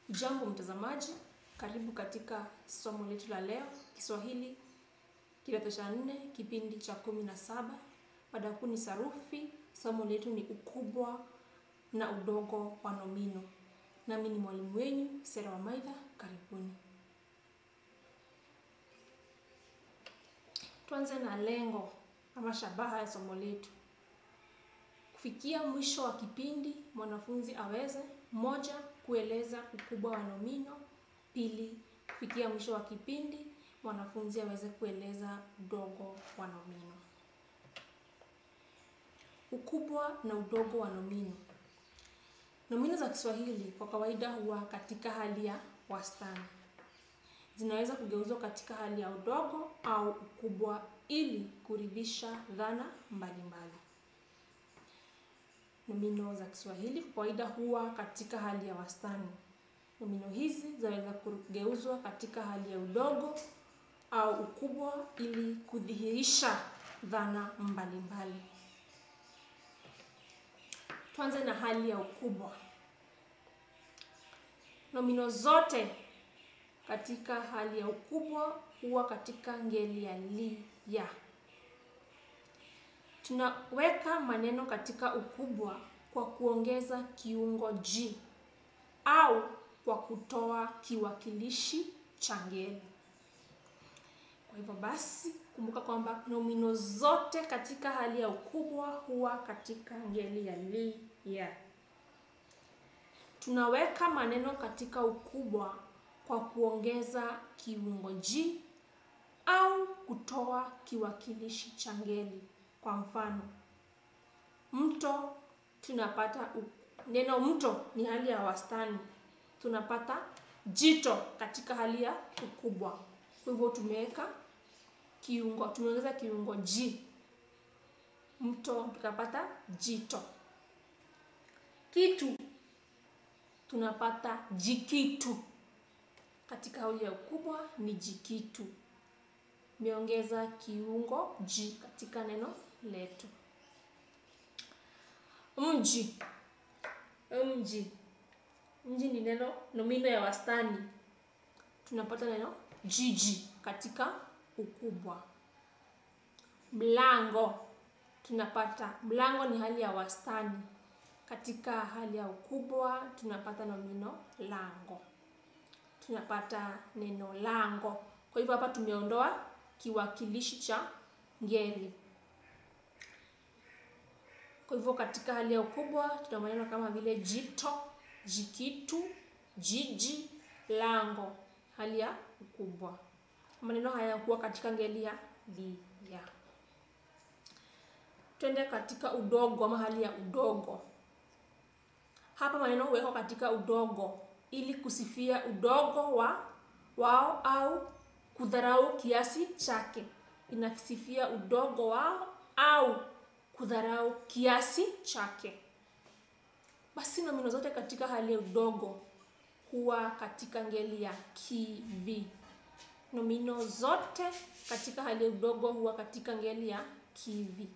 Jambo mtazamaji, karibu katika somo letu la leo, Kiswahili kidato cha nne, kipindi cha kumi na saba. Mada kuu ni sarufi. Somo letu ni ukubwa na udogo wa nomino. Nami ni mwalimu wenyu Sera Wamaidha, karibuni. Tuanze na lengo ama shabaha ya somo letu. Kufikia mwisho wa kipindi, mwanafunzi aweze moja, kueleza ukubwa wa nomino; pili, kufikia mwisho wa kipindi, mwanafunzi aweze kueleza udogo wa nomino. Ukubwa na udogo wa nomino. Nomino za Kiswahili kwa kawaida huwa katika hali ya wastani. Zinaweza kugeuzwa katika hali ya udogo au ukubwa ili kuridhisha dhana mbalimbali. Nomino za Kiswahili kwa kawaida huwa katika hali ya wastani. Nomino hizi zaweza kugeuzwa katika hali ya udogo au ukubwa ili kudhihirisha dhana mbalimbali. Tuanze na hali ya ukubwa. Nomino zote katika hali ya ukubwa huwa katika ngeli ya li, ya. Tunaweka maneno katika ukubwa kwa kuongeza kiungo ji au kwa kutoa kiwakilishi cha ngeli. Kwa hivyo basi, kumbuka kwamba nomino zote katika hali ya ukubwa huwa katika ngeli ya li, ya. Tunaweka maneno katika ukubwa kwa kuongeza kiungo ji au kutoa kiwakilishi cha ngeli. Kwa mfano, mto, tunapata neno mto ni hali ya wastani, tunapata jito katika hali ya ukubwa. Kwa hivyo tumeweka kiungo, tumeongeza kiungo ji, mto, tukapata jito. Kitu, tunapata jikitu katika hali ya ukubwa ni jikitu. Tumeongeza kiungo ji katika neno letu. Mji, mji, mji ni neno nomino ya wastani, tunapata neno jiji katika ukubwa. Mlango, tunapata mlango ni hali ya wastani, katika hali ya ukubwa tunapata nomino lango, tunapata neno lango. Kwa hivyo hapa tumeondoa kiwakilishi cha ngeli. Kwa hivyo katika hali ya ukubwa tuna maneno kama vile jito, jikitu, jiji, lango, hali ya ukubwa. Maneno haya huwa katika ngeli ya li, ya. Twende katika udogo ama hali ya udogo. Hapa maneno huwekwa katika udogo ili kusifia udogo wa wao au kudharau kiasi chake. Inasifia udogo wao au kudharau kiasi chake. Basi nomino zote katika hali ya udogo huwa katika ngeli ya kivi. Nomino zote katika hali ya udogo huwa katika ngeli ya kivi.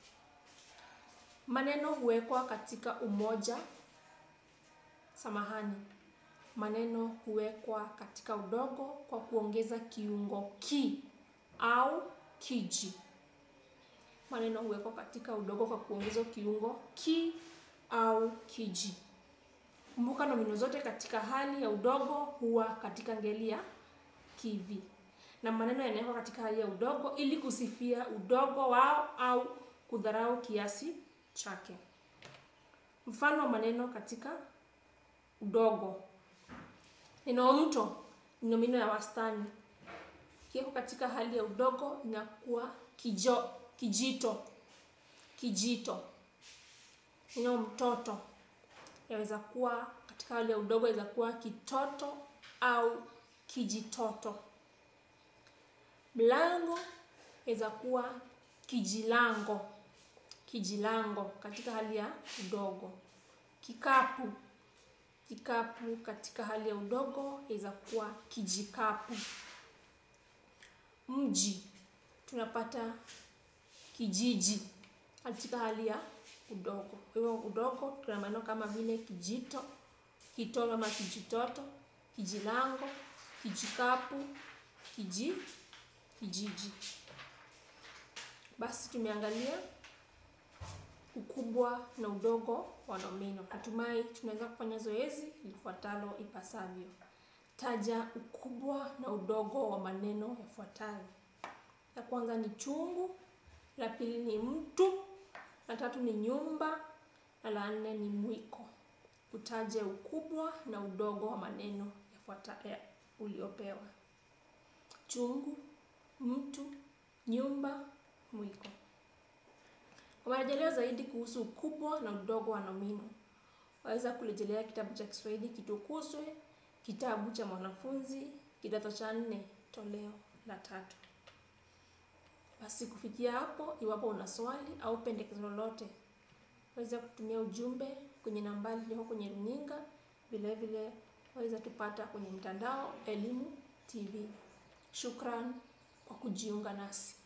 Maneno huwekwa katika umoja. Samahani, maneno huwekwa katika udogo kwa kuongeza kiungo ki au kiji. Maneno huwekwa katika udogo kwa kuongeza kiungo ki au kiji. Kumbuka nomino zote katika hali ya udogo huwa katika ngeli ya kivi, na maneno yanawekwa katika hali ya udogo ili kusifia udogo wao au kudharau kiasi chake. Mfano wa maneno katika udogo: neno mto ni nomino ya wastani, kiwekwa katika hali ya udogo inakuwa kijo, kijito, kijito. Neno mtoto yaweza kuwa katika hali ya udogo, yaweza kuwa kitoto au kijitoto. Mlango yaweza kuwa kijilango, kijilango katika hali ya udogo. Kikapu, kikapu katika hali ya udogo yaweza kuwa kijikapu. Mji tunapata kijiji katika hali ya udogo. Kwa hivyo udogo tuna maneno kama vile kijito, kitoto ama kijitoto, kijilango, kijikapu, kiji, kijiji. Basi tumeangalia ukubwa na udogo wa nomino. Natumai tunaweza kufanya zoezi lifuatalo ipasavyo. Taja ukubwa na udogo wa maneno yafuatayo. La kwanza ni chungu, la pili ni mtu, la tatu ni nyumba na la nne ni mwiko. Utaje ukubwa na udogo wa maneno yafuatayo uliopewa. Chungu, mtu, nyumba, mwiko. Kwa marejeleo zaidi kuhusu ukubwa na udogo wa nomino, waweza kurejelea kitabu cha Kiswahili Kitukuzwe, kitabu cha mwanafunzi, kidato cha nne, toleo la tatu. Basi kufikia hapo, iwapo una swali au pendekezo lolote, waweza kutumia ujumbe kwenye nambari iliyoko kwenye runinga. Vile vile waweza tupata kwenye mtandao Elimu TV. Shukran kwa kujiunga nasi.